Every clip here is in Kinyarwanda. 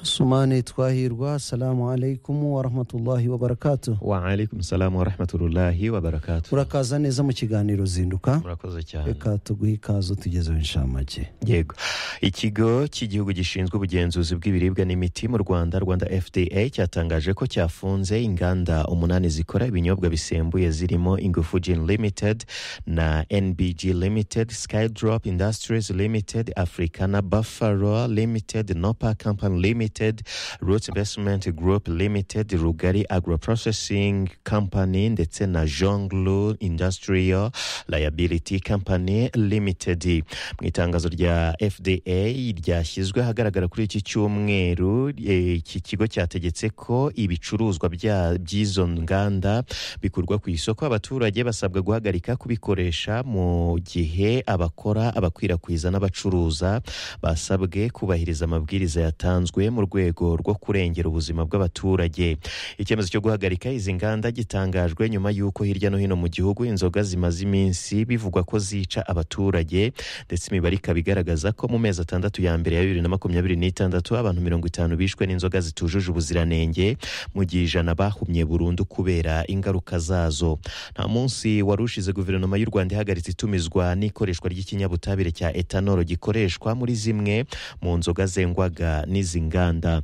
sumane twahirwa assalamu alaikum warahmatullahi wabarakatuh waalaikum salamu warahmatullahi wabarakatu urakaza neza mu kiganiro zinduka murakoze cyane reka tuguhe ikaze tugezeho inshamake yego ikigo cy'igihugu gishinzwe ubugenzuzi bw'ibiribwa n'imiti mu rwanda rwanda fda cyatangaje ko cyafunze inganda umunani zikora ibinyobwa bisembuye zirimo ingufu gin limited na nbg limited skydrop industries limited africana buffalo limited nopa company limited roots investment group limited rugari agroprocessing company ndetse na jonglu industrial liability company limited mu itangazo rya fda ryashyizwe ahagaragara kuri iki cyumweru eh, iki kigo cyategetse ko ibicuruzwa bya- by'izo nganda bikurwa ku isoko abaturage basabwa guhagarika kubikoresha mu gihe abakora abakwirakwiza n'abacuruza basabwe kubahiriza amabwiriza yatanzwe mu rwego rwo kurengera ubuzima bw'abaturage icyemezo cyo guhagarika izi nganda gitangajwe nyuma y'uko hirya no hino mu gihugu inzoga zimaze iminsi bivugwa ko zica abaturage ndetse imibare ikaba igaragaza ko mu mezi atandatu ya mbere ya bibiri na makumyabiri n'itandatu abantu mirongo itanu bishwe n'inzoga zitujuje ubuziranenge mu gihe ijana bahumye burundu kubera ingaruka zazo nta munsi wari ushize guverinoma y'u rwanda ihagaritse itumizwa n'ikoreshwa ry'ikinyabutabire cya etanolo gikoreshwa muri zimwe mu nzoga zengwaga n'izi nganda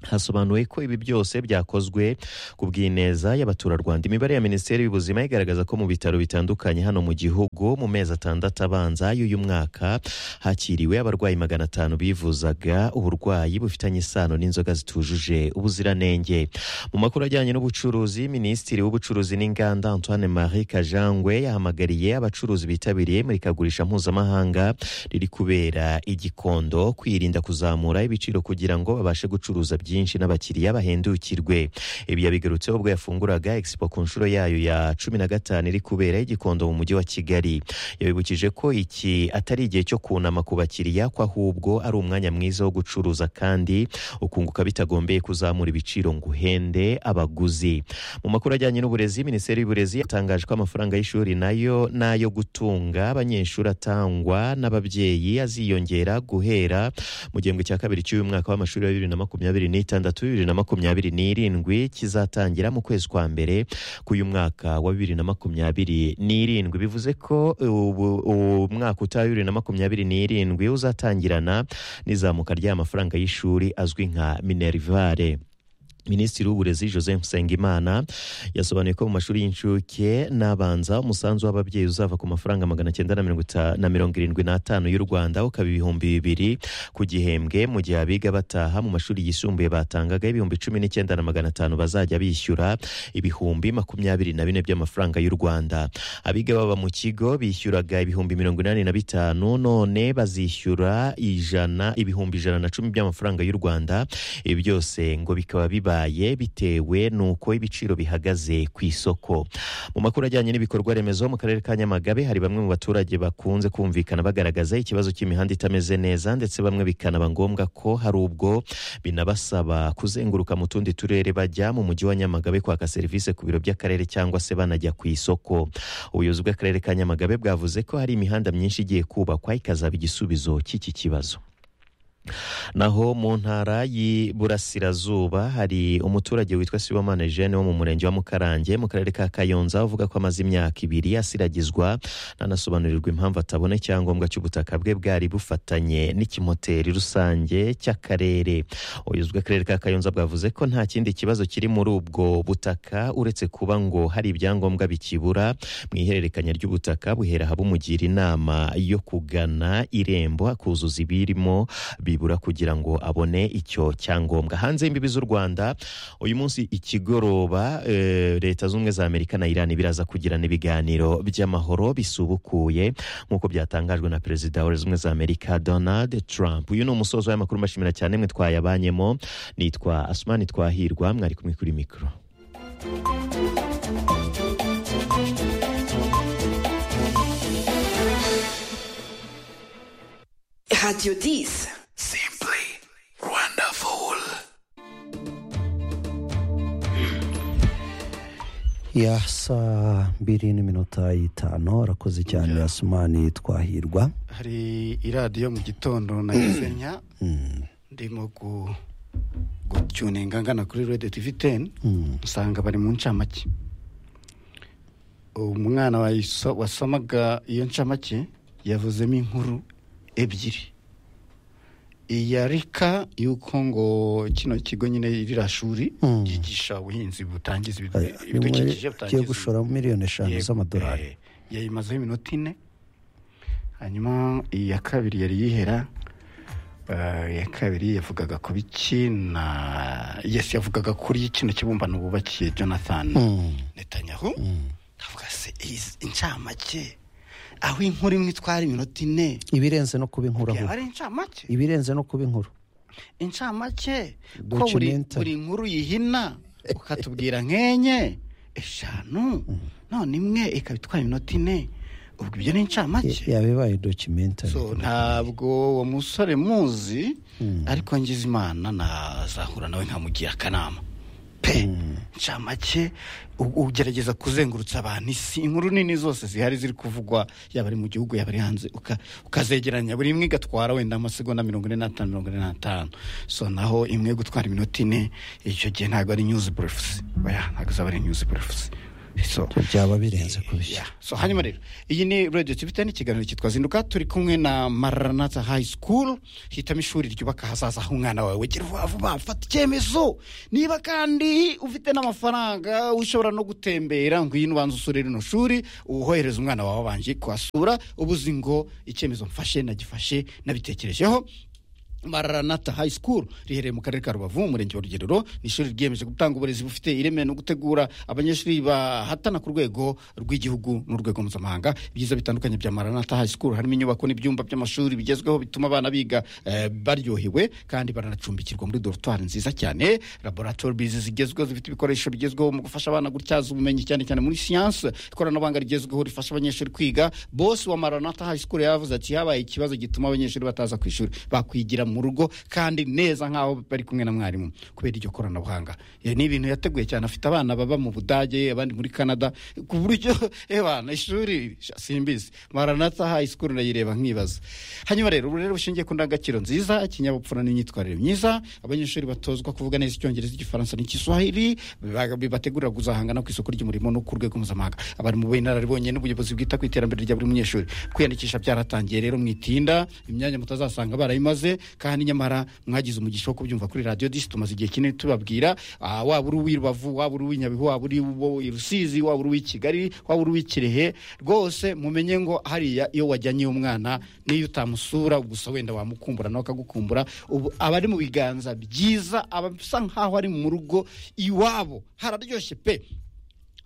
hasobanuwe ko ibi byose byakozwe ku bw'ineza y'abaturarwanda imibare ya minisiteri y'ubuzima igaragaza ko mu bitaro bitandukanye hano mu gihugu mu mezi atandatu abanza y'uyu mwaka hakiriwe abarwayi magana atanu bivuzaga uburwayi bufitanye isano n'inzoga zitujuje ubuziranenge mu makuru ajyanye n'ubucuruzi minisitiri w'ubucuruzi n'inganda antoine marie kajangwe yahamagariye abacuruzi bitabiriye imurikagurisha mpuzamahanga riri kubera igikondo kwirinda kuzamura ibiciro kugira ngo babashe gucuruza byinshi n'abakiriya bahendukirwe ibi yabigarutseho ubwo yafunguraga expo ku nshuro yayo ya cumi na gatanu iri kubera igikondo mu mujyi wa kigali yabibukije ko iki atari igihe cyo kunama ku bakiriya ko ahubwo ari umwanya mwiza wo gucuruza kandi ukunguka bitagombeye kuzamura ibiciro ngo uhende abaguzi mu makuru ajyanye n'uburezi minisiteri y'uburezi yatangaje ko amafaranga y'ishuri nayo n'ayo gutunga abanyeshuri atangwa n'ababyeyi aziyongera guhera mu gihembwe cya kabiri cy'uyu mwaka w'amashuri wa bibiri na makumyabiri n'itandatu bibiri na makumyabiri n'irindwi kizatangira mu kwezi kwa mbere k'uyu mwaka wa bibiri na makumyabiri n'irindwi bivuze ko ubu- umwaka utaha bibiri na makumyabiri n'irindwi uzatangirana n'izamuka ry'amafaranga y'ishuri azwi nka minerivare minisitiri w'uburezi joseph nsengimana yasobanuye ko mu mashuri y'incuke n'abanza umusanzu w'ababyeyi uzava ku mafaranga magana cyenda na mirongo ita- na mirongo irindwi n'atanu y'u rwanda ukaba ibihumbi bibiri ku gihembwe mu gihe abiga bataha mu mashuri yisumbuye batangaga ibihumbi cumi n'icyenda na magana atanu bazajya bishyura ibihumbi makumyabiri na bine by'amafaranga y'u rwanda abiga baba mu kigo bishyuraga ibihumbi mirongo inani na bitanu none bazishyura ijana ibihumbi ijana na cumi by'amafaranga y'u rwanda ibi byose ngo bikaba bibaye bitewe n'uko ibiciro bihagaze ku isoko mu makuru ajyanye n'ibikorwa remezo mu karere ka nyamagabe hari bamwe mu baturage bakunze kumvikana bagaragaza ikibazo cy'imihanda itameze neza ndetse bamwe bikanaba ngombwa ko hari ubwo binabasaba kuzenguruka mu tundi turere bajya mu mujyi wa nyamagabe kwaka serivisi ku biro by'akarere cyangwa se banajya ku isoko ubuyobozi bw'akarere ka nyamagabe bwavuze ko hari imihanda myinshi igiye kubakwa ikazaba igisubizo cy'iki kibazo naho mu ntara y'iburasirazuba hari umuturage witwa sibomana eugene wo mu murenge wa mukarange mu karere ka kayonza uvuga ko amaze imyaka ibiri asiragizwa ntanasobanurirwa impamvu atabona icyangombwa cy'ubutaka bwe bwari bufatanye n'ikimoteri rusange cy'akarere ubuyobozi bw'akarere ka kayonza bwavuze ko nta kindi kibazo kiri muri ubwo butaka uretse kuba ngo hari ibyangombwa bikibura mu ihererekanya ry'ubutaka buhera bumugira inama yo kugana irembo akuzuza ibirimo bibura kugira ngo abone icyo cyangombwa hanze y'imbibi z'u rwanda uyu munsi ikigoroba eh, leta zunze ubumwe za amerika na iran biraza kugirana ibiganiro by'amahoro bisubukuye nk'uko byatangajwe na perezida wa leta zunze ubumwe za amerika donald trump uyu ni umusozo w'amakuru mbashimira cyane mwe twayabanyemo nitwa asumani twahirwa mwari kumwe kuri mikoro Radio 10. Simply wonderful. ya saa mbiri n'iminota y'itanu arakoze cyane asumani twahirwa hari iradiyo mu gitondo na gisenya ndimo gu- gutuninga ngana kuri radio tv teni usanga bari mu ncamake umwana wayiso- wasomaga iyo ncamake yavuzemo inkuru ebyiri iyarika y'uko ngo kino kigo nyine ririya shuri Mm. ryigisha ubuhinzi butangiza Aya, ibid- nimwe ibidukikije agiye butangiza gushoramo miliyoni eshanu Yego, z'amadolari eh, yayimazeho iminota ine hanyuma iya kabiri yari yihera eh, iya kabiri yavugaga ku biki na yesi yavugaga kuri kino kibumbano bubakiye jonathan Mm. netanyahu avuga se izi incamake aho inkuru imwe itwara iminota ine ibirenze no kuba yaba inkuraho ari incamake ibirenze no kuba inkuru incamake ko buri Documentary. buri nkuru yihina ukatubwira nk'enye eshanu none imwe ikaba itwara iminota ine ubwo ibyo ni incamake yaba ibaye documentary So, ntabwo uwo musore muzi ariko ngize imana nazahura nawe nkamugira akanama pe incamake u- ugerageza kuzengurutsa abantu isi inkuru nini zose zihari ziri kuvugwa yaba ari mu gihugu yaba ari hanze uka- ukazegeranya buri imwe igatwara wenda amasegonda mirongo ine n'atanu mirongo ine n'atanu so naho imwe yo gutwara iminota ine icyo gihe ntabwo ari news briefs oya ntabwo zaba ari news briefs so byaba birenze kubishya Yeah. so hanyuma rero iyi ni radio tv ten ikiganiro cyitwa zinduka turi kumwe na maranata high school hitamo ishuri ryubaka ahazaza h'umwana wawe gira vuba vuba fata icyemezo niba kandi ufite n'amafaranga ushobora no gutembera ngwino ubanza usure rino shuri uwohereza umwana wawe abanje kuhasura ubuzi ngo icyemezo mfashe nagifashe nabitekerejeho maranata high school riherereye mu karere ka rubavu mu murenge wa rugerero ni ishuri ryiyemeje gutanga uburezi bufite ireme no gutegura abanyeshuri bahatana ku rwego rw'igihugu n'urwego mpuzamahanga ibyiza bitandukanye bya maranata high school harimo inyubako n'ibyumba by'amashuri bigezweho bituma abana biga eh, baryohewe kandi baranacumbikirwa muri dorotwari nziza cyane laboratoire bizi zigezweho zifite ibikoresho bigezweho mu gufasha abana gutyaza ubumenyi cyane cyane muri siyanse ikoranabuhanga rigezweho rifasha abanyeshuri kwiga bosi wa maranata high school yavuze ati habaye ikibazo gituma abanyeshuri bataza ku ishuri bakwigira mu rugo kandi neza nk'aho bari kumwe na mwarimu kubera iryo koranabuhanga Eh, ni ibintu yateguye cyane afite abana baba mu budage abandi muri canada ku buryo ebana ishuri sha, simbizi maranata high school ndayireba nkibaza hanyuma rero uburere bushingiye ku ndangagaciro nziza ikinyabupfura n'imyitwarire myiza abanyeshuri batozwa kuvuga neza icyongereza igifaransa n'igiswahili biba- bibategurira kuzahangana ku isoko ry'umurimo no ku rwego mpuzamahanga abarimu b'inararibonye n'ubuyobozi bwita ku iterambere rya buri munyeshuri kwiyandikisha byaratangiye rero mwitinda imyanya mutazasanga barayimaze kandi nyamara mwagize umugisha wo kubyumva kuri radio disi tumaze igihe kinini tubabwira Ah, waba uri uw'irubavu waba uri uw'inyabihu waba uri uw'irusizi waba uri uw'ikigali waba uri uw'ikirehe rwose mumenye ngo hariya iyo wajyanye umwana n'iyo utamusura gusa wenda wamukumbura nawe akagukumbura ubu aba ari mu biganza byiza aba asa nk'aho ari mu rugo iwabo hararyoshye pe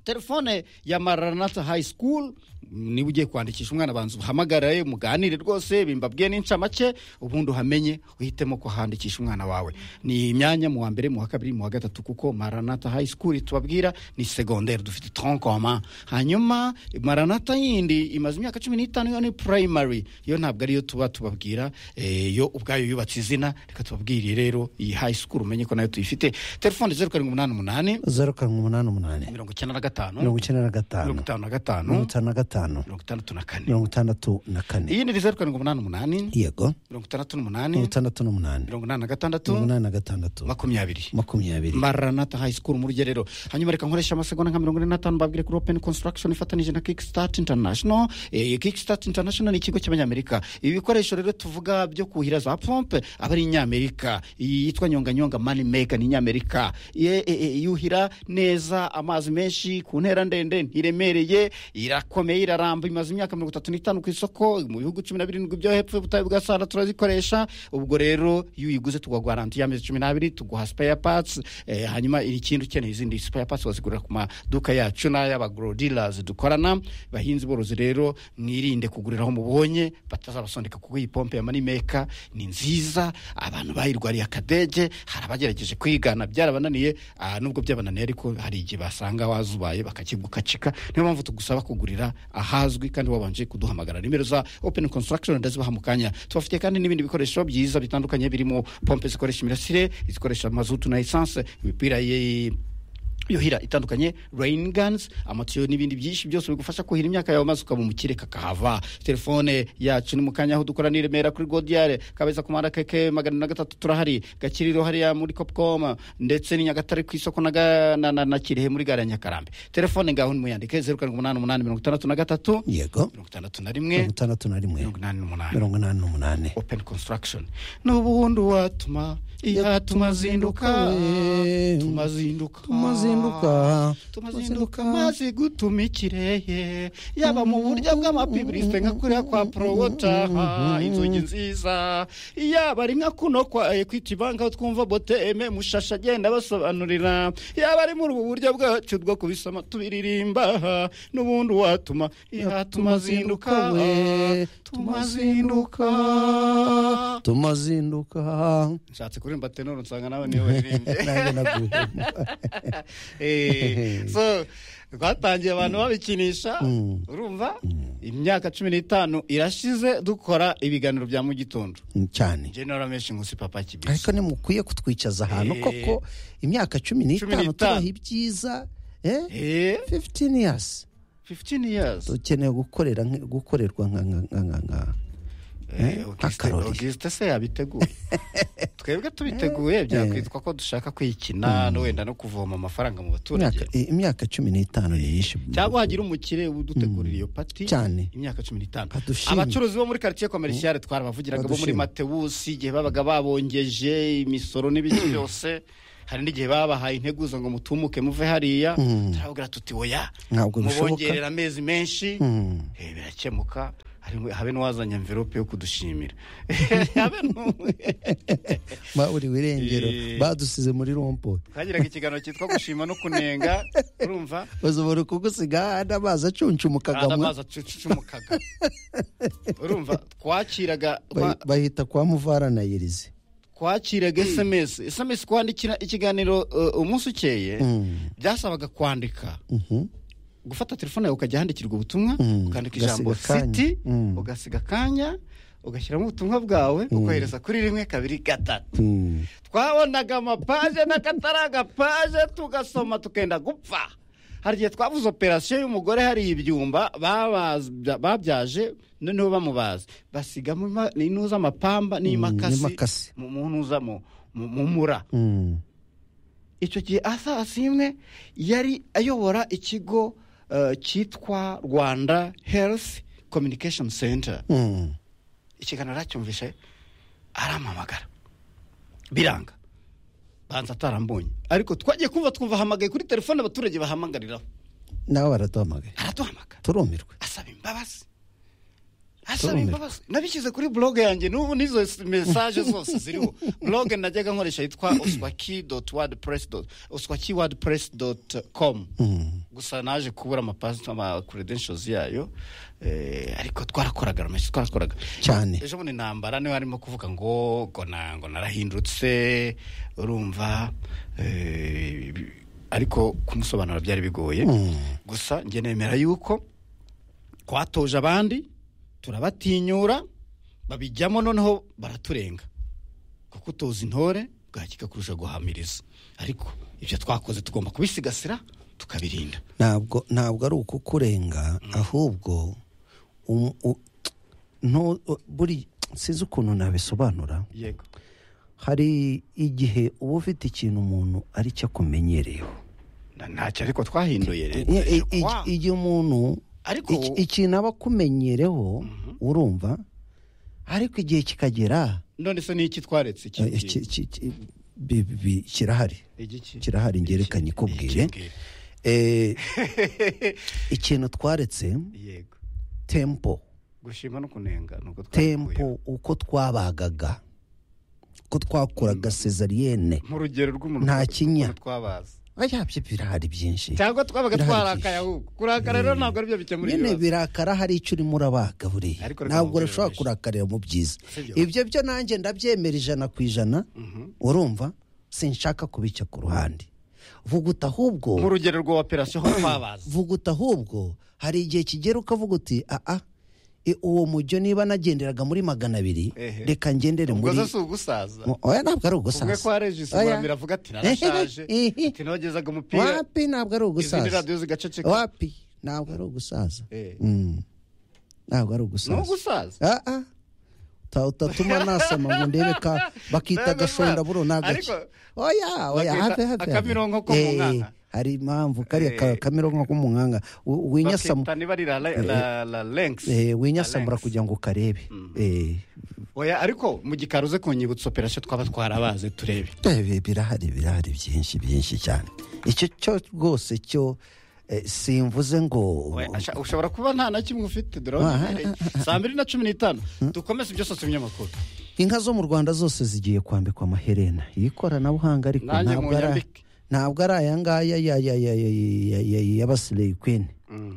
telefone ya maranata high school niba ugiye kwandikisha umwana abanza uhamagare muganire rwose bimbabwiye n'incamake ubundi uhamenye uhitemo kuhandikisha umwana wawe ni imyanya mu wa mbere mu wa kabiri mu wa gatatu kuko maranata high school tubabwira ni segondere dufite tronkoma hanyuma maranata yindi imaze imyaka cumi n'itanu yo ni primary yo ntabwo ariyo tuba tubabwira eh, yo ubwayo yubatse izina reka tubabwire rero iyi high school umenye ko nayo tuyifite telefone zeru karindwi umunani umunani zeru karindwi umunani umunani mirongo icyenda na gatanu mirongo icyenda na gatanu mirongo itanu mirongo itanu na gatanu na gatanu mirongo itandatu na kane mirongo itandatu na kane iyi ni zeru karindwi umunani umunani yego mirongo itandatu mirongo n'umunani itandatu n'umunani mirongo inani na mirongo gatandatu inani na gatandatu makumyabiri makumyabiri maranata high school mu rugerero hanyuma reka nkoresha amasegonda nka mirongo ine n'atanu babwire kuri open construction ifatanije na kickstart international eh, kickstart international ni ikigo cy'abanyamerika ibi bikoresho rero tuvuga byo kuhira za pompe aba ari inyamerika iyi yitwa nyonganyonga money maker ni inyamerika Ye- e- e- yuhira neza amazi menshi ku ntera ndende ntiremereye irakomeye iraramba imaze imyaka mirongo itatu n'itanu ku isoko mu bihugu cumi na birindwi byo hepfo y'ubutayu bwa sahara turazikoresha ubwo rero iyo uyiguze tuguha garanti y'amezi cumi n'abiri tuguha spare parts eh, hanyuma ikindi ukeneye izindi spare parts wazigurira ku maduka yacu n'ay'abagro dealers dukorana bahinzi borozi rero mwirinde kugurira aho mubonye batazabasondeka kuko iyi pompe ya money maker ni nziza abantu bayirwariye akadege hari abagerageje kwigana byarabananiye ah, nubwo byabananiye ariko hari igihe basanga wazubaye bakakigukacika niyo mpamvu tugusaba kugurira ahazwi kandi wabanje kuduhamagara nimero za open construction ndazibaha mu kanya tubafitiye kandi n'ibindi bikoresho byiza bitandukanye birimo pompe zikoresha imirasire izikoresha mazutu na esanse imipira ye yuhira itandukanye rain guns amatiyo n'ibindi byinshi byose bigufasha kuhira imyaka yawe maze ukaba umukire kakahava telefone yacu ni mu kanya aho dukora ni i remera kuri godiyare kabeza ku muhanda keke magana na gatatu turahari gakiriro hariya muri kopcom ndetse ni nyagatare ku isoko na Ga- na- na- na kirehe muri gare ya nyakarambe telefone ngaho nimuyandike zeru karindwi umunani umunani mirongo itandatu na gatatu yego mirongo itandatu na rimwe mirongo itandatu na rimwe mirongo inani n'umunani mirongo inani n'umunani open construction n'ubundi watuma iya tumazinduka tumazinduka Tumazinduka. tumazinduka maze gutuma ikirere yaba mu buryo bw'amapibrisite nka kuriya kwa porowota inzugi nziza yaba ari nka kuno kwa ekwiti banki aho twumva boteme mushasha agenda basobanurira yaba ari muri ubu buryo bwacu bwo kubisoma tubiririmba n'ubundi watuma iya tumazinduka tumazinduka tumazinduka nshatse kuririmba tenoro nsanga nawe niwe waririmbye nanjye naguhemba Eh, so twatangiye abantu babikinisha urumva imyaka cumi n'itanu irashize dukora ibiganiro bya mu gitondo cyane general menshi nkusi papa kibisi ariko ntimukwiye kutwicaza ahantu Eh. koko imyaka cumi n'itanu n'itanu. tubaha ibyiza eh Eh, 15 years 15 years dukeneye gukorera nk- gukorerwa nka nka nka nka nka Eh, akarori. Auguste se yabiteguye twebwe tubiteguye byakwitwa ko dushaka kwikina no wenda no kuvoma amafaranga mu imyaka baturage i- imyaka cumi n'itanu ni myinshi cyangwa wagira umukire udutegurira iyo pati Cyane. imyaka cumi n'itanu Adushime. abacuruzi bo muri karitsiye komerishiyare twarabavugiraga bo muri Adushime. matewusi igihe babaga babongeje imisoro n'ibindi byose hari n'igihe babahaye integuza ngo mutumuke muve hariya turababwira tuti oya Ntabwo bishoboka. mubongerera amezi menshi Mm. Eh, birakemuka Hari- habe n'uwazanye mverope yo kudushimira habe n'umwe ba uri wirengero Eh. badusize muri rompo twagiraga ikiganiro cyitwa gushima no kunenga urumva bashobora kugusiga hahandi amazi acunchumukaga kandi mwa- amazi acucumukaga urumva twakiraga twa- bahi- bahita kwa muvaranayirize twakiraga sms sms kwandikira ikiganiro uh, umunsi ukeye byasabaga kwandika gufata telefone yawe ukajya ahandikirwa ubutumwa ukandika ijambo Ugasiga akanya. siti Mm. ugasiga akanya ugashyiramo ubutumwa bwawe ukohereza kuri rimwe kabiri gatatu Mm. twabonaga amapaje n'akatari agapaje tugasoma tukenda gupfa hari igihe twavuze operasiyo y'umugore hari ibyumba babazbya- babyaje noneho bamubaza basigamo ima- intuza amapamba n'imakasi n'imakasi. mu mu ntuza mu mu- mu mura Mm. icyo gihe asa asimwe yari ayobora ikigo eh, cyitwa rwanda health communication center Mm. ikiganiro aracyumvishe aramamagara biranga banza atarambonye ariko twagiye kumva twumva ahamagaye kuri telefone abaturage bahamagariraho nabo baraduhamagaye araduhamagara turumirwe asaba imbabazi asaba imbabazi nabishyize kuri blog yanjye n'ubu n'izo s- mesaje zose ziriho blog najyaga nkoresha yitwa oswaki doti wadipress doti oswaki wadipress doti komu gusa naje kubura amapasi ama credentials yayo eh, ariko twarakoraga rameshi twarakoraga cyane ejo bundi intambara niwe arimo kuvuga ngo ngo na- ngo narahindutse urumva eh, ariko kumusobanura byari bigoye gusa njye nemera yuko twatoje abandi turabatinyura babijyamo noneho baraturenga kuko utoza intore bwakika kurusha guhamiriza ariko ibyo twakoze tugomba kubisigasira tukabirinda ntabwo ntabwo ari ukukurenga ahubwo um- u- ntu- u- buri sinzi ukuntu nabisobanura yego hari igihe uba ufite ikintu umuntu ari cyo akumenyereyeho ntacyo ariko twahinduye rero. I- i- i- Wow. igihe umuntu ariko iki- ikintu aba akumenyereho urumva ariko igihe kikagera none se niki twaretse iki eh, ki- ki- ki- bi- bi- kirahari igiki kirahari ngerekanye ikubwire Eh, ikintu twaretse yego tempo gushima no kunenga nuko twakuyeho. tempo uko twabagaga uko twakoraga sezariyene mu rugero rw'umuntu Nta kinya. ukuntu twabaza ayabyo birahari byinshi cyangwa twabaga Birahari twarakaye ahubwo kurakara rero ntabwo aribyo bikemura nyine ibibazo birakara hari icyo urimo urabaga buriya Ariko reka ntabwo mubwire urashobora benshi. kurakarira mu byiza Sibyo. ibyo byo nanjye ndabyemera ijana ku ijana urumva sinshaka kubica ku ruhande vuga uti ahubwo mu rugero rwa operasiyo aho twabaza vuga uti ahubwo hari igihe kigera ukavuga uti aa e, uwo mujyo niba nagenderaga muri magana abiri Ehe. reka ngendere ubwo muri zo si ugusaza Mu- oya ntabwo ari ugusaza umwe ko Oya. arejisimura biravuga ati narashaje Ehe. ati nogezaga umupira wapi ntabwo ari izindi ugusaza radiyo zigaceceka wapi ntabwo ari ugusaza Eh. Mm. ntabwo ari ni ugusaza ugusaza Ah, ah. Ta- utatuma nasama ngo ndebe ka bakita Ntabwo agashondaburo ntabwo. n'agace Ariko- oya oya Bakita have have akamironko ko mu nkaka. hari impamvu kariya ka- Eh. kamironko ko mu nkanga U- winyasama bakita niba ari la- la- la la lenx eh, La winyasamura lenx. kugira ngo ukarebe Eh, oya ariko mu gikari uze kunyibutsa operasiyo twaba twarabaze turebe eh, birahari birahari byinshi byinshi cyane icyo cyo rwose cyo eh, simvuze ngo Oya, asha- ushobora kuba nta na kimwe ufite durabona Ah, ihereye. saa mbiri na cumi n'itanu dukomeze ibyo sose binyamakuru inka zo mu rwanda zose zigiye kwambikwa amaherena ikoranabuhanga ariko Nanjye ntabwo ari munyambike. ntabwo ari aya ngaya ya- ya- ya- ya- ya- ya- y'abasileyi kwini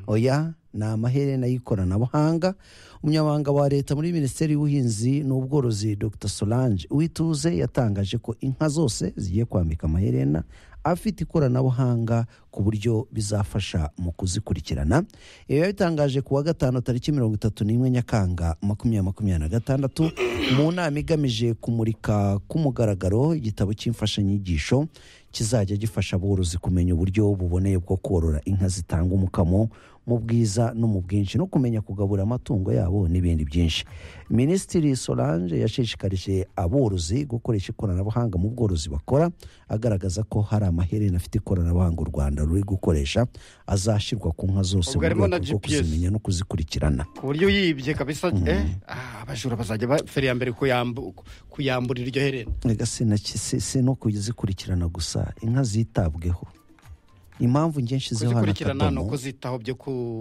oya ni amaherena y'ikoranabuhanga umunyamabanga wa leta muri minisiteri y'ubuhinzi n'ubworozi dr solange uwituze yatangaje ko inka zose zigiye kwambika amaherena afite ikoranabuhanga ku buryo bizafasha mu kuzikurikirana ibi yabitangaje ku wa gatanu tariki mirongo itatu n'imwe nyakanga makumyabiri makumyabiri na gatandatu mu nama igamije kumurika k'umugaragaro igitabo cy'imfashanyigisho kizajya gifasha aborozi kumenya uburyo buboneye bwo korora inka zitanga umukamo mu bwiza no mu bwinshi no kumenya kugabura amatungo yabo n'ibindi byinshi minisitiri solange yashishikarije aborozi gukoresha ikoranabuhanga mu bworozi bakora agaragaza ko hari amaherena afite ikoranabuhanga u rwanda ruri gukoresha azashyirwa ku nka zose mu Ubwo harimo na rwego rwo GPS. kuzimenya no kuzikurikirana ku buryo uyibye kabisa eh ah, abajura bazajya ba- feri ya mbere kuyambu- kuyamburira iryo herena Erega sinaki- si si no kuzikurikirana gusa inka zitabweho impamvu nyinshi ziho kuzikurikirana ni ukuzitaho byo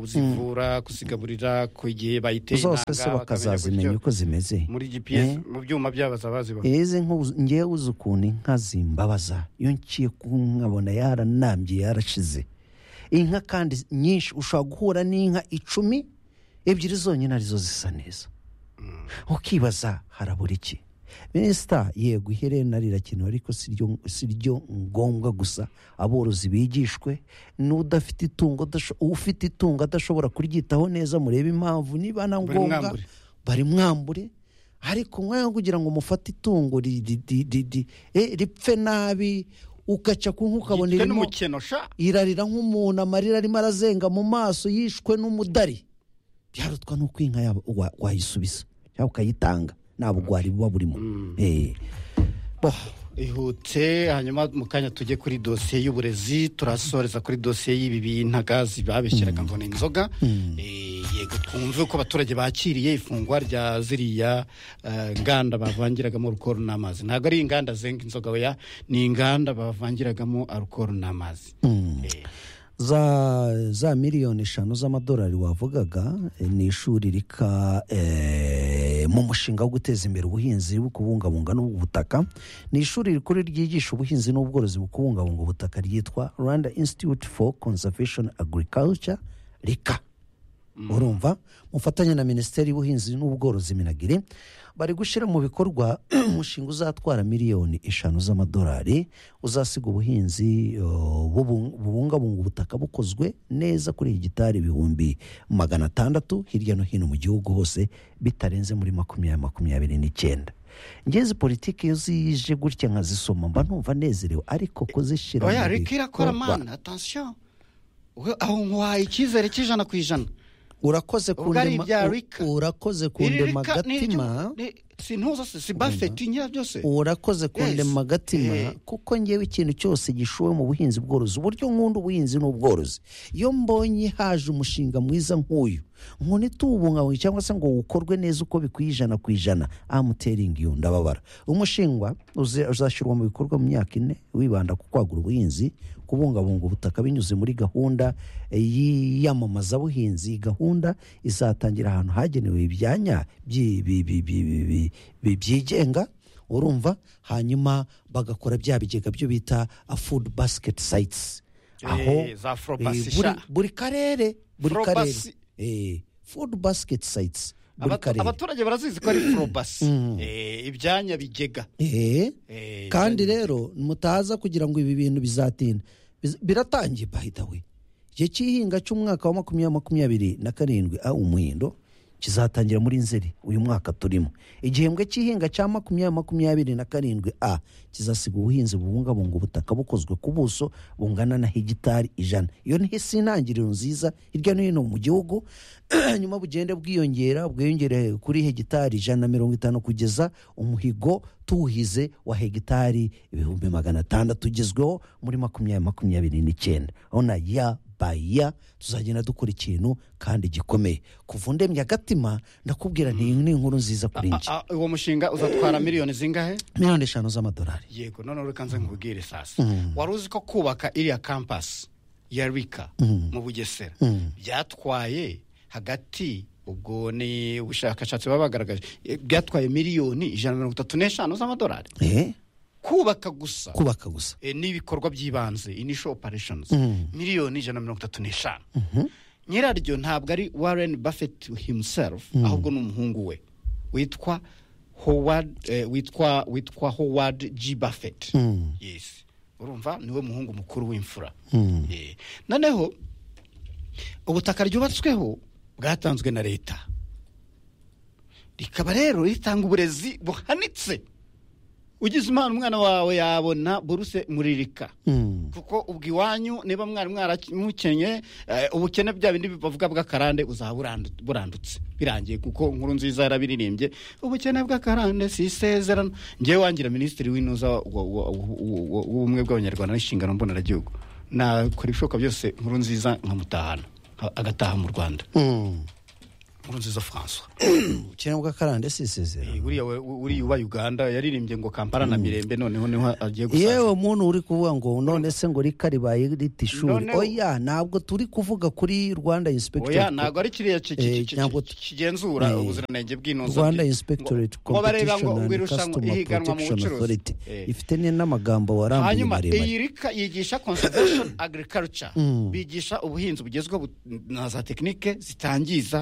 kuzivura kuzigaburira ku gihe bayiteye zose se intanga, bakamenya bakazazimenya gutyo. uko zimeze muri gps Eh. mu byuma byabo bazaba izi nka uzi- ngewe uzi ukuntu inka zimbabaza iyo ngiye nkabona yaranambye yarashize inka kandi nyinshi ushobora guhura n'inka icumi ebyiri zonyine arizo zisa neza ukibaza harabura iki minisita yego iherena rirakenewe ariko si ryo- si ryo ngombwa gusa aborozi bigishwe n'udafite itungo adasho- ufite itungo adashobora kuryitaho neza murebe impamvu niba na ngombwa Barimwambure. barimwambure ariko mwanya wo kugira ngo mufate itungo ri- ri- ri- ri- ri- eh, ripfe nabi ugaca ku nka ukabona Yitwe irimo n'umukeno sha irarira nk'umuntu amarira arimo arazenga mu maso yishwe n'umudari byarutwa n'uko inka yaba- wa- wayisubiza cyangwa ukayitanga nta bugwari buba burimo Eh, bo, ihute hanyuma mu kanya tujye kuri dosiye y'uburezi turasoreza kuri dosiye y'ibi bintaga zibabeshyeraga ngo ni inzoga Eh, yego twumve uko abaturage bakiriye ifungwa rya ziriya eh, nganda bavangiragamo alukoro n'amazi ntabwo ari inganda zenga inzoga oya ni inganda bavangiragamo alukoro n'amazi Eh, za za miliyoni eshanu z'amadolari wavugaga eh, ni ishuri rika eh, mu mushinga wo guteza imbere ubuhinzi bwo kubungabunga n'ubutaka ni ishuri rikuru ryigisha ubuhinzi n'ubworozi mu kubungabunga ubutaka ryitwa rwanda institute for conservation agriculture rika urumva mufatanya na minisiteri y'ubuhinzi n'ubworozi minagiri bari gushyira mu bikorwa umushinga uzatwara miliyoni eshanu z'amadolari uzasiga ubuhinzi uh, bubu- bubungabunga ubutaka bukozwe neza kuri hegitari ibihumbi magana atandatu hirya no hino mu gihugu hose bitarenze muri makumyabiri makumyabiri n'icyenda ngezi politiki iyo zije gutya nkazisoma mba numva nezerewe ariko kuzishyira oya mu reka irakora bikorwa- mana atansiyo We- aho nkwaye icyizere cy'ijana ku ijana urakoze Ubwo ari kundema- ibya u- Rika. urakoze Iri kundema reka ni iryo- gatima ni- si ntuza se si bafeti nyirabyose urakoze kundema gatima Eh. kuko ngewe ikintu cyose gishowe mu buhinzi bworozi uburyo nkunda ubuhinzi n'ubworozi iyo mbonye haje umushinga mwiza nk'uyu ngo ntituwubungabunge cyangwa se ngo ukorwe neza uko bikwiye ijana ku ijana amuteringi iyo ndababara umushingwa uze- uzashyirwa mu bikorwa mu myaka ine wibanda ku kwagura ubuhinzi kubungabunga ubutaka binyuze muri gahunda eh, y'iyamamazabuhinzi iyi gahunda izatangira ahantu hagenewe ibyanya byi- bi- bi- bi- bi- bi- bi- byigenga urumva hanyuma bagakora bya bigega byo bita a food basket sites Eh, za Frobasi eh, buri, sha. buri karere buri karere Frobasi. eh, food basket sites buri Abatu- karere abaturage barazizi ko ari forobasi ibyanya bigega eh, Eh, kandi ibyanya rero mutaza kugira ngo ibi bintu bizatinda Biz- biratangiye by the way igihe cy'ihinga cy'umwaka wa makumyabiri makumyabiri na karindwi a umuhindo kizatangira muri nzeri uyu mwaka turimo igihembwe cy'ihinga cya makumyabiri makumyabiri na karindwi a kizasiga ubuhinzi bubungabunga ubutaka bukozwe ku buso bungana na hegitari ijana iyo ni hisi intangiriro nziza hirya no hino mu gihugu nyuma bugende bwiyongera bwiyongere kuri hegitari ijana na mirongo itanu kugeza umuhigo tuwuhize wa hegitari ibihumbi magana atandatu ugezweho muri makumyabiri makumyabiri n'icyenda urabona ya baya tuzagenda dukora ikintu kandi gikomeye kuva undemye agatima ndakubwira nti iyi ni inkuru nziza kuri njye Ah, uwo mushinga uzatwara miliyoni zingahe miliyoni eshanu z'amadolari yego noneho reka nze nkubwire sasa wari uzi ko kubaka iriya kampasi ya rika mu bugesera byatwaye hagati ubwo ni ubushakashatsi baba bagaragaje eh, byatwaye miliyoni ijana na mirongo itatu n'eshanu z'amadolari eh? kubaka gusa kubaka gusa eh, n'ibikorwa by'ibanze initial operations miliyoni ijana na mirongo itatu n'eshanu nyiraryo ntabwo ari warren buffett himself ahubwo ni umuhungu we witwa howard eh, witwa witwa howard g buffett yes urumva niwe muhungu mukuru w'imfura Eh, noneho ubutaka ryubatsweho bwatanzwe na leta rikaba rero ritanga uburezi buhanitse ugize impano umwana wawe yabona buruse muririka kuko ubwo iwanyu niba mwari mwaramukenye eh, ubukene bya bindi bavuga bw'akarande uzaba burandu- burandutse birangiye kuko inkuru nziza yarabiririmbye ubukene bw'akarande si isezerano ngewe wangira minisitiri w'intuza wa- wa- wa- wa- wa- w'ubumwe bw'abanyarwanda n'inshingano mboneragihugu nakora ibishoboka byose inkuru nziza nkamutahana a- agataha mu rwanda inkuru nziza françois ubukene bw'akarande si isezerano buriya we- uriya uba uganda yaririmbye ngo kampala na mirembe noneho niho agiye gusaza yewe muntu uri kuvuga ngo none se ngo rika ribaye rita ishuri Noneho- oya ntabwo turi kuvuga kuri rwanda oya inspector ntabwo ari kiriya ki- ki- Eh, ki- ntabwo- ki- kigenzura Eh, ubuziranenge bw'inoza rwanda inspectorate competition and customer protection authority ifite ni- n'amagambo warambuye hanyuma iyi maremare rika yigisha conservation agriculture bigisha ubuhinzi bugezweho bu- na za tekinike zitangiza